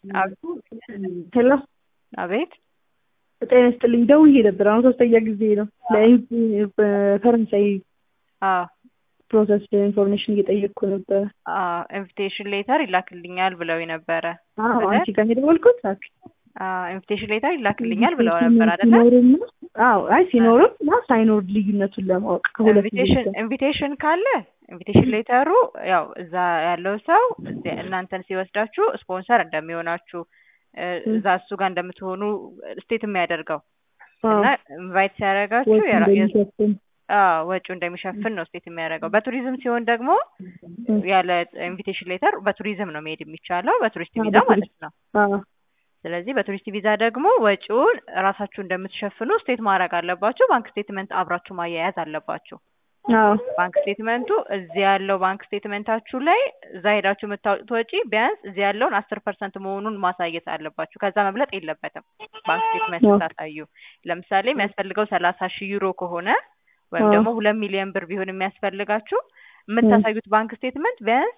ሄሎ አቤት ጤና ይስጥልኝ። ደውዬ ነበር። አሁን ሶስተኛ ጊዜ ነው። በፈረንሳይ አዎ ፕሮሰስ ኢንፎርሜሽን እየጠየቅኩ ነበረ። አዎ ኢንቪቴሽን ሌተር ይላክልኛል ብለው ነበረ። አዎ አንቺ ጋር የደወልኩት ኦኬ። አዎ ኢንቪቴሽን ሌተር ይላክልኛል ብለው ነበር አይደለ? ሲኖርም አዎ፣ አይ ሲኖርም እና ሳይኖር ልዩነቱን ለማወቅ ከሁለት ኢንቪቴሽን ኢንቪቴሽን ካለ ኢንቪቴሽን ሌተሩ ያው እዛ ያለው ሰው እዚህ እናንተን ሲወስዳችሁ ስፖንሰር እንደሚሆናችሁ እዛ እሱ ጋር እንደምትሆኑ ስቴት የሚያደርገው እና ኢንቫይት ሲያደርጋችሁ አዎ ወጪው እንደሚሸፍን ነው ስቴት የሚያደርገው። በቱሪዝም ሲሆን ደግሞ ያለ ኢንቪቴሽን ሌተር በቱሪዝም ነው መሄድ የሚቻለው በቱሪስት ቪዛ ማለት ነው። ስለዚህ በቱሪስት ቪዛ ደግሞ ወጪውን ራሳችሁ እንደምትሸፍኑ ስቴት ማድረግ አለባችሁ። ባንክ ስቴትመንት አብራችሁ ማያያዝ አለባችሁ። ባንክ ስቴትመንቱ እዚህ ያለው ባንክ ስቴትመንታችሁ ላይ እዛ ሄዳችሁ የምታወጡት ወጪ ቢያንስ እዚህ ያለውን አስር ፐርሰንት መሆኑን ማሳየት አለባችሁ። ከዛ መብለጥ የለበትም። ባንክ ስቴትመንት ስታሳዩ ለምሳሌ የሚያስፈልገው ሰላሳ ሺህ ዩሮ ከሆነ ወይም ደግሞ ሁለት ሚሊዮን ብር ቢሆን የሚያስፈልጋችሁ የምታሳዩት ባንክ ስቴትመንት ቢያንስ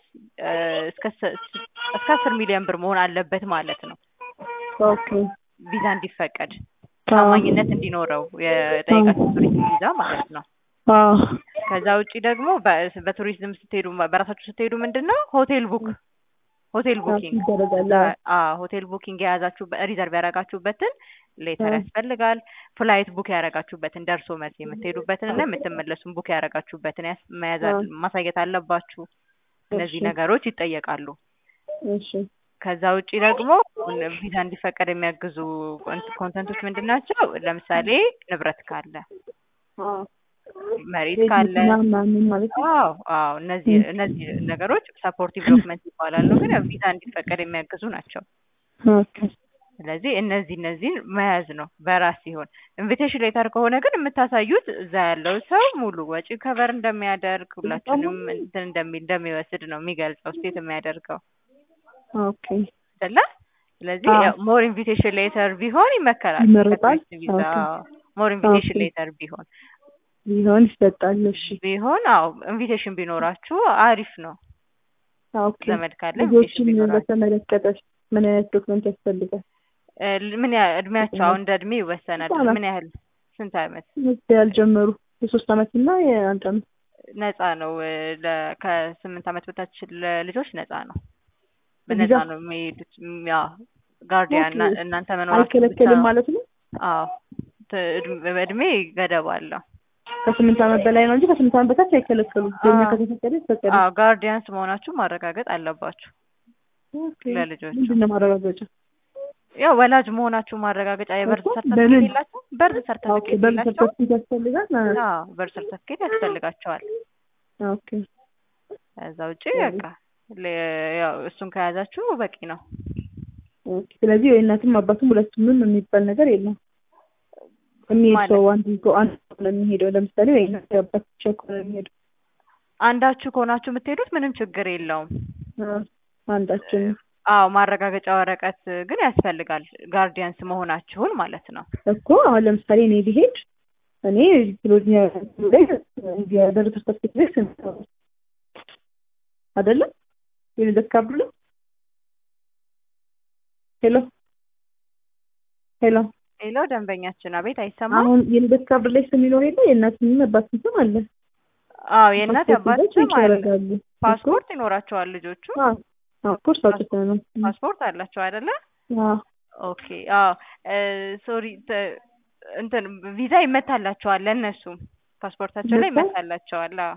እስከ አስር ሚሊዮን ብር መሆን አለበት ማለት ነው። ቪዛ እንዲፈቀድ ታማኝነት እንዲኖረው የጠየቃችሁ ቱሪስት ቪዛ ማለት ነው። ከዛ ውጪ ደግሞ በቱሪዝም ስትሄዱ በራሳችሁ ስትሄዱ ምንድን ነው ሆቴል ቡክ ሆቴል ቡኪንግ ሆቴል ቡኪንግ የያዛችሁ ሪዘርቭ ያደረጋችሁበትን ሌተር ያስፈልጋል። ፍላይት ቡክ ያደረጋችሁበትን ደርሶ መልስ የምትሄዱበትን እና የምትመለሱን ቡክ ያደረጋችሁበትን ማሳየት አለባችሁ። እነዚህ ነገሮች ይጠየቃሉ። ከዛ ውጪ ደግሞ ቪዛ እንዲፈቀድ የሚያግዙ ኮንተንቶች ምንድን ናቸው? ለምሳሌ ንብረት ካለ መሬት ካለ አዎ አዎ እነዚህ እነዚህ ነገሮች ሰፖርቲቭ ዶክመንት ይባላሉ። ግን ቪዛ እንዲፈቀድ የሚያግዙ ናቸው። ስለዚህ እነዚህ እነዚህን መያዝ ነው በራስ ሲሆን፣ ኢንቪቴሽን ሌተር ከሆነ ግን የምታሳዩት እዛ ያለው ሰው ሙሉ ወጪ ከቨር እንደሚያደርግ ሁላችንም እንትን እንደሚወስድ ነው የሚገልጸው ስቴት የሚያደርገው ኦኬ አይደለ? ስለዚህ ሞር ኢንቪቴሽን ሌተር ቢሆን ይመከራል። ይመረጣል። ሞር ኢንቪቴሽን ሌተር ቢሆን ቢሆን ይሰጣል። እሺ ቢሆን አዎ ኢንቪቴሽን ቢኖራችሁ አሪፍ ነው። ኦኬ ዘመድ ካለ ልጆችን በተመለከተ ምን አይነት ዶክመንት ያስፈልጋል? ምን ያህል እድሜያቸው አሁን እንደ እድሜ ይወሰናል። ምን ያህል ስንት አመት ያልጀመሩ የሶስት አመት እና የአንድ አመት ነፃ ነው። ከስምንት አመት በታች ለልጆች ነፃ ነው። በነፃ ነው የሚሄዱት። ያው ጋርዲያን እናንተ መኖራችሁ አይከለከልም ማለት ነው። አዎ በእድሜ ገደብ አለው። ከስምንት አመት በላይ ነው እንጂ ከስምንት አመት በታች አይከለከሉም። በእኛ ከተፈቀደ ይፈቀዳል። አዎ ጋርዲያንስ መሆናችሁ ማረጋገጥ አለባችሁ ለልጆች። ምንድን ነው ማረጋገጫ? ያው ወላጅ መሆናችሁ ማረጋገጫ የበርዝ ሰርተፊኬት የላችሁ? በርዝ ሰርተፊኬት በርዝ የላቸው? ሰርተፊኬት ያስፈልጋል። አዎ በርዝ ሰርተፊኬት ያስፈልጋቸዋል። ኦኬ ከዛ ውጪ በቃ ያው እሱን ከያዛችሁ በቂ ነው። ኦኬ ስለዚህ ወይ እናትም አባትም ሁለቱም የሚባል ነገር የለም። የሚሄድ ሰው አንድ ሰው አንድ ነው የሚሄደው። ለምሳሌ ወይ እናት አባት ብቻ ከሆነ የሚሄደው አንዳችሁ ከሆናችሁ የምትሄዱት ምንም ችግር የለውም። አንዳችን አዎ ማረጋገጫ ወረቀት ግን ያስፈልጋል። ጋርዲያንስ መሆናችሁን ማለት ነው እኮ አሁን ለምሳሌ እኔ ቢሄድ እኔ ቢሎኛ ላይ የደረሰ ሰርተፊኬት ላይ ስንት ነው አይደለም የልደት ካርዱ ላይ ሄሎ ሄሎ ሄሎ ደንበኛችን አቤት አይሰማም አሁን የልደት ካርድ ላይ ስም ይኖር የለ የእናትም አባትም ስም አለ አዎ የእናት አባት ስም አለ ያደርጋሉ ፓስፖርት ይኖራቸዋል ልጆቹ ፓስፖርት አውጥተን ነው ፓስፖርት አላቸው አይደለ አዎ ኦኬ አዎ ሶሪ እንትን ቪዛ ይመታላቸዋል ለእነሱም ፓስፖርታቸው ላይ ይመታላቸዋል አዎ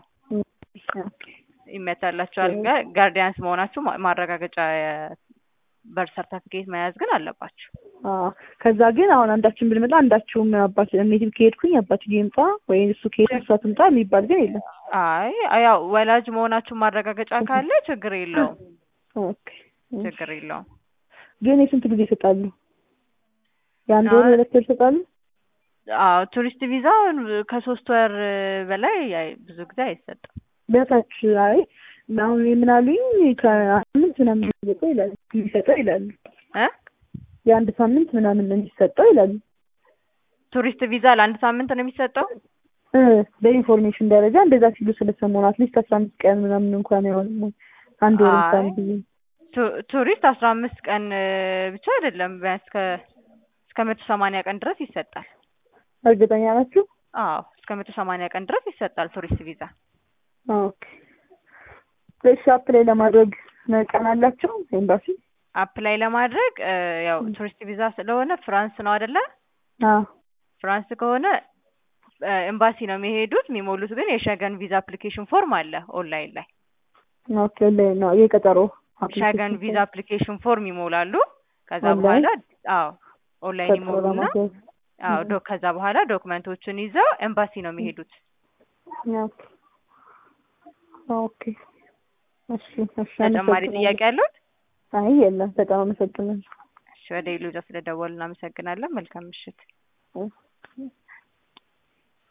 ይመታላቸዋል ጋርዲያንስ መሆናችሁ ማረጋገጫ በር ሰርተፊኬት መያዝ ግን አለባችሁ። ከዛ ግን አሁን አንዳችን ብንመጣ አንዳችሁም አባት ሜትም ከሄድኩኝ አባት ይምጣ ወይ እሱ ከሄድ እሷ ትምጣ የሚባል ግን የለም። አይ ያው ወላጅ መሆናችሁ ማረጋገጫ ካለ ችግር የለውም። ችግር የለውም። ግን የስንት ጊዜ ይሰጣሉ? የአንድ ወር ሁለት ወር ይሰጣሉ? አዎ ቱሪስት ቪዛ ከሶስት ወር በላይ ብዙ ጊዜ አይሰጥም። በታች አይ አሁን ምን አሉኝ ከሳምንት ምናምን የሚሰጠው ይላሉ የሚሰጠው ይላሉ እ የአንድ ሳምንት ምናምን ነው የሚሰጠው ይላሉ። ቱሪስት ቪዛ ለአንድ ሳምንት ነው የሚሰጠው? እ በኢንፎርሜሽን ደረጃ እንደዛ ሲሉ ስለሰማሁ ነው። አትሊስት አስራ አምስት ቀን ምናምን እንኳን አይሆንም አንድ ወር እንኳን ብዬ ቱ- ቱሪስት አስራ አምስት ቀን እ፣ ብቻ አይደለም ቢያንስ ከ እስከ መቶ ሰማንያ ቀን ድረስ ይሰጣል። እርግጠኛ ናችሁ? አዎ እስከ መቶ ሰማንያ ቀን ድረስ ይሰጣል ቱሪስት ቪዛ። ኦኬ። እሺ አፕላይ ለማድረግ ቀን አላቸው ኤምባሲ? አፕላይ ለማድረግ እ፣ ያው ቱሪስት ቪዛ ስለሆነ ፍራንስ ነው አይደለ? አዎ ፍራንስ ከሆነ እ፣ ኤምባሲ ነው የሚሄዱት። የሚሞሉት ግን የሸገን ቪዛ አፕሊኬሽን ፎርም አለ ኦንላይን ላይ ኦኬ። ላይ ነው የቀጠሮ ሸገን ቪዛ አፕሊኬሽን ፎርም ይሞላሉ። ከዛ ኦንላይን? በኋላ አዎ ኦንላይን ቀጠሮ ይሞሉና ለማስያዝ አዎ ዶ ከዛ በኋላ ዶክመንቶችን ይዘው ኤምባሲ ነው የሚሄዱት። ኦኬ ኦኬ። እሺ እሺ። ተጨማሪ አመሰግናለሁ። ጥያቄ አለው? አይ የለም። በጣም አመሰግናለሁ። እሺ ወደ ኢሉጃ ስለደወሉ እናመሰግናለን። መልካም ምሽት። እሺ።